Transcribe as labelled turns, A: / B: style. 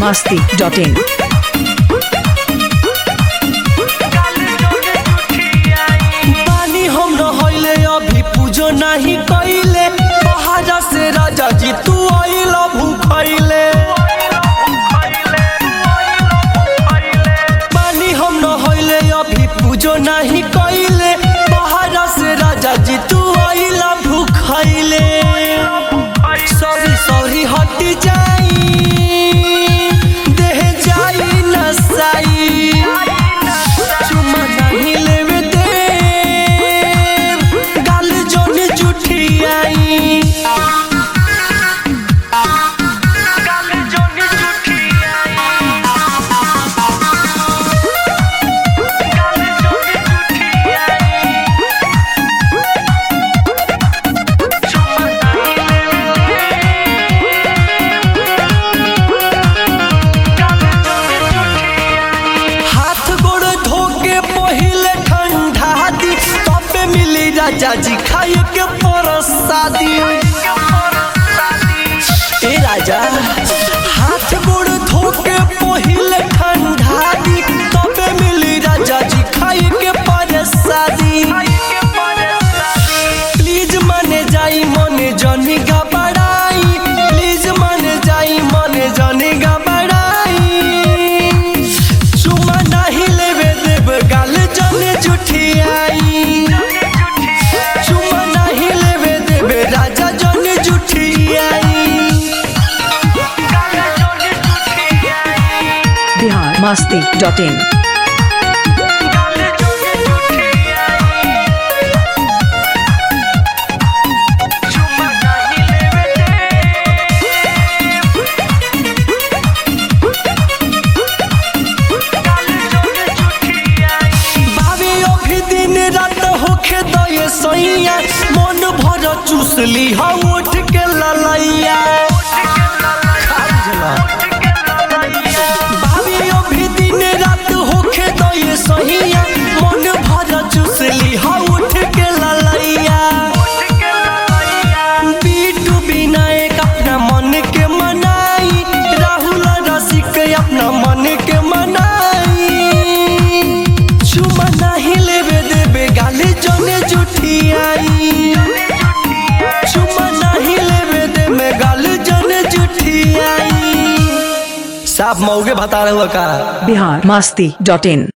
A: masti.in.
B: पानी हम रहले अभी पूजो नहीं कइले पहाड़ा से राजा जी तू आइल भूखैले पानी हम रहले अभी पूजो नहीं कइले पहाड़ा से राजा जी तू आइल भूखैले सॉरी सॉरी हट जाई देह जाई नसाई चुमा नहीं लेवे दे गाल जोन जुठियाई हाथ गोड़ धो के पहिले ठंडा दी तबे मिली राजा जी खाए के परसादी ए राजा हाथ गोड़ धो के पहिले ठंडा दी तबे मिली राजा जी खाए के परसादी प्लीज माने जाई मने जनी घबराई प्लीज माने जाई मने जनी घबराई चुमा नहीं लेवे देव गाल जने जुठियाई चुमा नहीं लेवे देव राजा जने जुठियाई
A: Bihar masti.in.
B: बाबी अभी दिन रात होखे दये सैया मन भर चूसली हा उठ के ललैया बाबी अभी दिन रात होखे दये सैया मन भर चूसली हा उठ के ललैया बीटू विनायक अपना मन के मनाई राहुल रसिक अपना मन के मनाई चुमा नहीं लेवे देवे गाली जने जुठियाई चुमा नहीं लेवे देवे गाली जने जुठियाई साफ मौगे बता रहे हो का
A: Bihar masti.in.